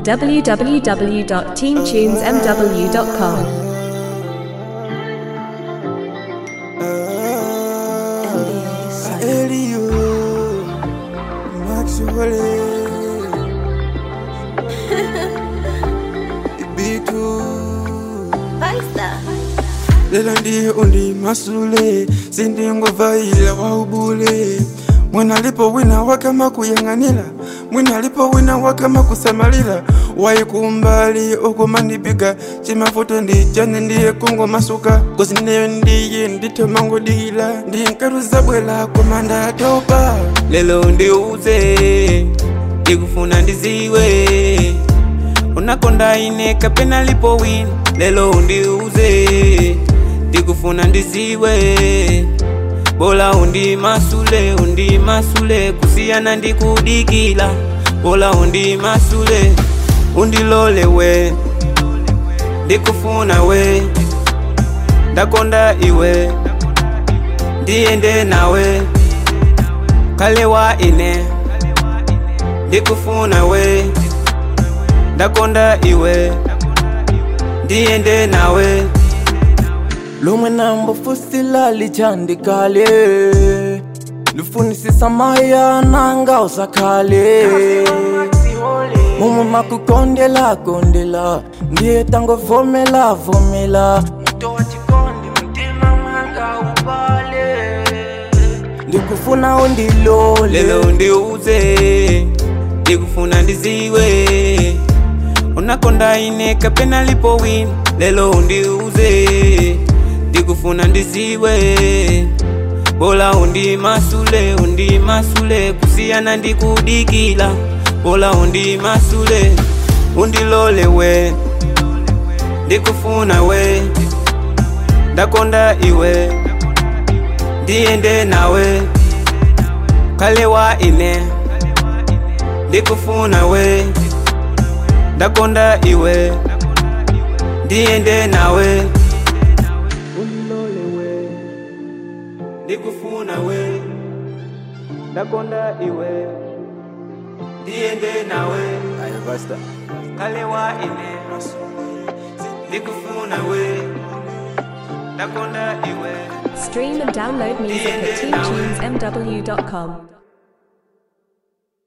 www.teamtunesmw.com. Elio, Maxwell, Ibitu. Lelo ndiye undi masule sindingovaila waubule mwina lipo wina wakama kuyang'anila mwina lipo wina wakama kusamalila waikumbali okumandipiga cimafuto ndijane ndiye kungo masuka kusineyo ndiye nditomango dila ndinkaruza bwela komanda topa lelo ndiuze ndikufuna ndiziwe unakonda ine kapena lipo wina lelo undiuze ndikufuna ndiziwe bola undi masule undi masule kusiyana ndikudikila bola undi masule undilole we ndikufuna we ndakonda iwe ndiyende nawe kale wa ine ndikufuna we ndakonda iwe ndiyende nawe lumwe nambo fusila lichandikale lufunisisa maya nanga usakhale mumwe makukondela kondela ndiye tango vomela vomela muto wa chikondi mtima mwanga ubale ndikufuna undilole lelo ndiuze ndikufuna ndiziwe unakonda ine kapena lipo wina lelo undiuze ndikufuna ndiziwe bola undi masule undi masule kusiyana ndikudikila bola undi masule undilole we ndikufuna we ndakonda iwe ndiyende nawe kale wa ine ndikufuna we ndakonda iwe ndiyende nawe undilole we ndikufuna we ndakonda iwe ndiyende nawe kale wa ine ndikufuna we ndakonda iwe Stream and download music at teamtunesmw.com.